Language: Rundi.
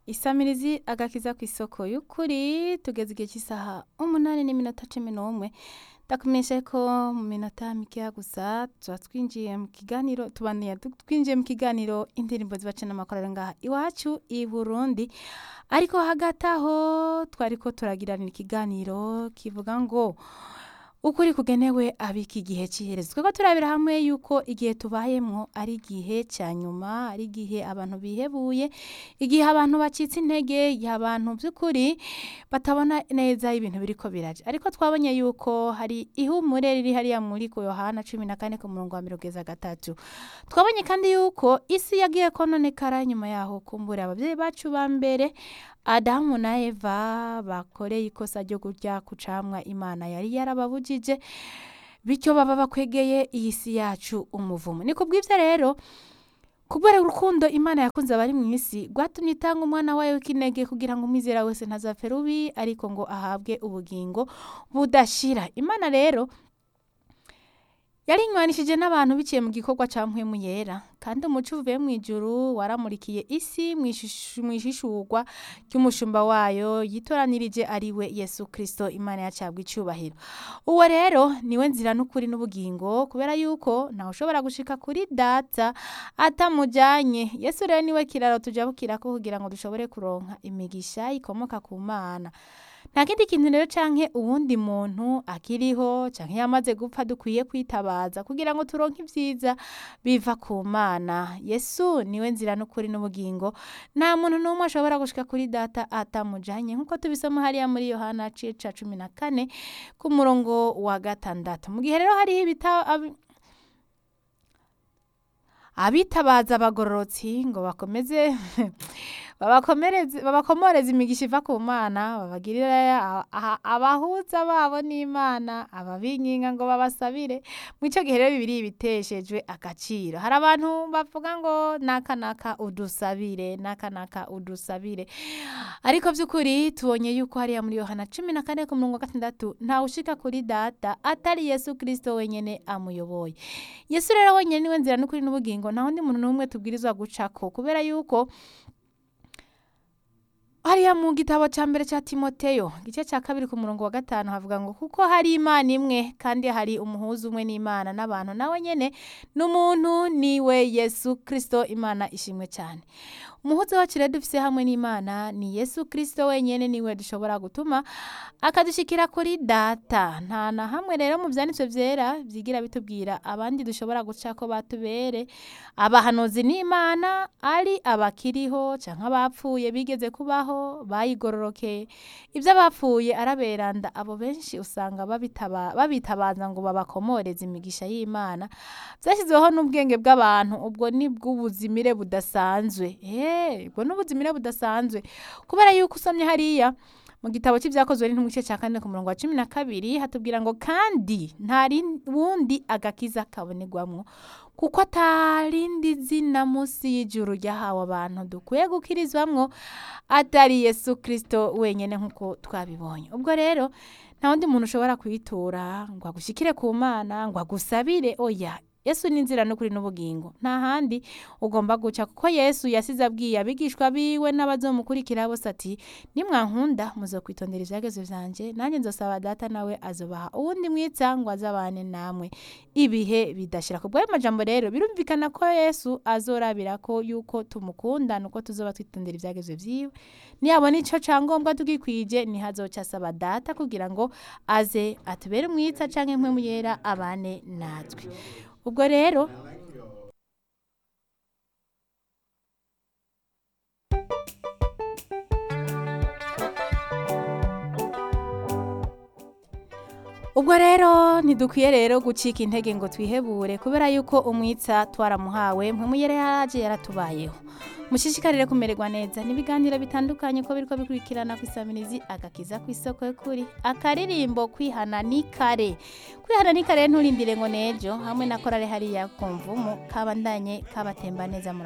isamirizi agakiza ku isoko y'ukuri tugeze igihe cy'isaha umunani n'iminota cumi n'umwe ndakumenyesha ko mu minota mikeya gusa tuba twinjiye mu kiganiro tubaniye twinjiye mu kiganiro indirimbo zibaca n'amakorero ngaha iwacu i burundi ariko hagati aho twari ko turagiranira ikiganiro kivuga ngo ukuri kugenewe abiki igihe cy'iherezo twebwe turabira hamwe yuko igihe tubayemo ari igihe cya nyuma ari igihe abantu bihebuye igihe abantu bacitse intege igihe abantu by'ukuri batabona neza ibintu biri ko biraje ariko twabonye yuko hari ihumure riri hariya muri ku yohana cumi na kane ku murongo wa mirongo iza gatatu twabonye kandi yuko isi yagiye kononekara nyuma yaho kumbura ababyeyi bacu ba mbere adamu na eva bakoreye ikosa ryo kurya ku camwa imana yari yarababujije bityo baba bakwegeye iyi si yacu umuvumo ni kubw'ibyo rero kubera urukundo imana yakunze abari mu isi rwatumye itanga umwana wayo w'ikinege kugira ngo umwizera wese ntazapfe rubi ariko ngo ahabwe ubugingo budashira imana rero yarinywanishije n'abantu biciye mu gikorwa cya mpwemu yera kandi umuco uvuye mu ijuru waramurikiye isi mu ishishurwa ry'umushumba wayo yitoranirije ari we yesu kirisito imana yacabwa icyubahiro uwo rero niwe nzira n'ukuri n'ubugingo kubera yuko ntawe ushobora gushika kuri data atamujyanye yesu rero niwe kiraro tujya ko kugira ngo dushobore kuronka imigisha ikomoka ku mana nta kindi kintu rero canke uwundi muntu akiriho canke yamaze gupfa dukwiye kwitabaza kugira ngo turonke ibyiza biva ku mana yesu niwe nzira n'ukuri n'ubugingo nta muntu n'umwe ashobora gushika kuri data atamujanye nk'uko tubisoma hariya muri yohana cica cumi na kane ku murongo wa gatandatu mu gihe rero hariho ibita abitabaza abagororotsi ngo bakomeze babakomoreza imigisha iva ku mana babagirira abahuza babo n'imana ababinginga ngo babasabire mu icyo gihe rero bibiri biteshejwe agaciro hari abantu bavuga ngo naka naka udusabire naka naka udusabire ariko by'ukuri tubonye yuko hariya muri yohana cumi na kane ku murongo wa gatandatu ntawe ushika kuri data atari yesu kirisito wenyine amuyoboye yesu rero wenyine niwe nzira n'ukuri n'ubugingo nta wundi muntu n'umwe tubwirizwa gucako kubera yuko hariya mu gitabo cya mbere cya timoteyo igice cya kabiri ku murongo wa gatanu havuga ngo kuko hari imana imwe kandi hari umuhuza umwe n'imana n'abantu nawe nyine n'umuntu niwe yesu kirisito imana ishimwe cyane umuhuza wacu rero dufise hamwe n'imana ni yesu kirisito wenyine niwe dushobora gutuma akadushikira kuri data nta na hamwe rero mu byanditswe byera byigira bitubwira abandi dushobora guca ko batubere abahanuzi n'imana ari abakiriho cyangwa abapfuye bigeze kubaho bayigororokeye ibyo abapfuye araberanda abo benshi usanga babitabaza ngo babakomoreze imigisha y'imana byashyizweho n'ubwenge bw'abantu ubwo ni bw'ubuzimire budasanzwe ubwo ni ubuzimire budasanzwe kubera yuko usomye hariya mu gitabo cy'ibyakozwe n'intumwa igice cya kane ku murongo wa cumi na kabiri hatubwira ngo kandi nta wundi agakiza kabonerwamo kuko atarindi zina munsi y'ijuru ryahawe abantu dukwiye gukirizwamwo atari yesu kirisito wenyine nk'uko twabibonye ubwo rero nta wundi muntu ushobora kuyitura ngo agushyikire ku mana ngo agusabire oya yesu ni inzira n'ukuri n'ubugingo nta handi ugomba guca kuko yesu yasize abwiye abigishwa biwe n'abazomukurikira bose ati nimwankunda muzokwitondera ibyagezo byanjye nanjye nzosaba data nawe azobaha uwundi mwitsa ngo azabane namwe ibihe bidashira ku bw'ayo majambo rero birumvikana ko yesu azorabira ko yuko tumukunda nuko tuzoba twitondera ibyagezo byiwe niyabona ico cangombwa tugikwije niho azoca asaba data kugira ngo aze atubere umwitsa canke impwemu yera abane natwe ubwo rero ubwo rero ntidukwiye rero gucika intege ngo twihebure kubera yuko umwitsa twaramuhawe mpamuyere yaraje yaratubayeho mushishikarire kumererwa neza n'ibiganiro bitandukanye ko biriko bikurikirana ku isamirizi agakiza ku isoko y'ukuri akaririmbo kwihana ni kare kwihana ni kare nturindire ngo nejo hamwe na korale hariya kumvumu kabandanye kabatemba neza